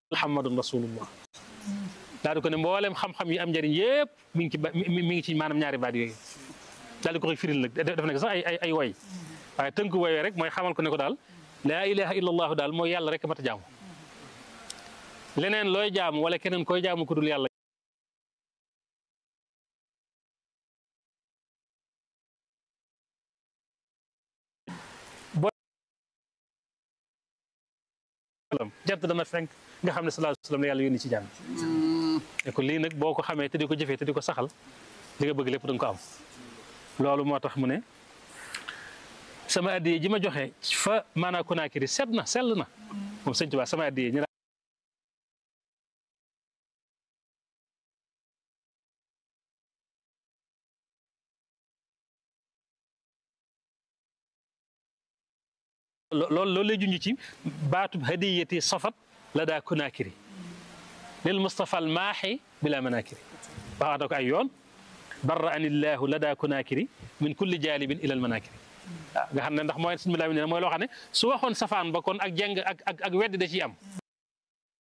muhammadun rasulullah daal di ko ne mboolem xam-xam yi am njëriñ yëpp mi ngi ci ba mi ngi ci maanaam ñaari baat yooyu daal di ko koy firil nag def na ko sax ay ay ay woy waaye tënk woyee rek mooy xamal ko ne ko daal laa ilaha illallahu daal mooy yàlla rek mat a jaamu leneen looy jaamu wala keneen koy jaamu ku dul yàlla jant dana fenk nga xam ne sallallahu alayhi wa sallam la yàlla yónni ci jàmm ne ko lii nag boo ko xamee te di ko jëfee te di ko saxal li nga bëgg lépp da nga ko am loolu moo tax mu ne sama addiye ji ma joxe fa maanaa Konaakiri set na sell na moom sëñ Tuubaa sama addiye ñu loolu loolu lay junj ci baatub hadiyati safat la daa Konaakiri lil Mustafa al maaxi bila manakiri waxaata ko ay yoon barra anillahu la daa Konaakiri min kulli jaalibin ila al manakiri waaw nga xam ne ndax mooy suñu bilaa ne mooy loo xam ne su waxoon safaan ba kon ak jeng ak ak ak weddi da ciy am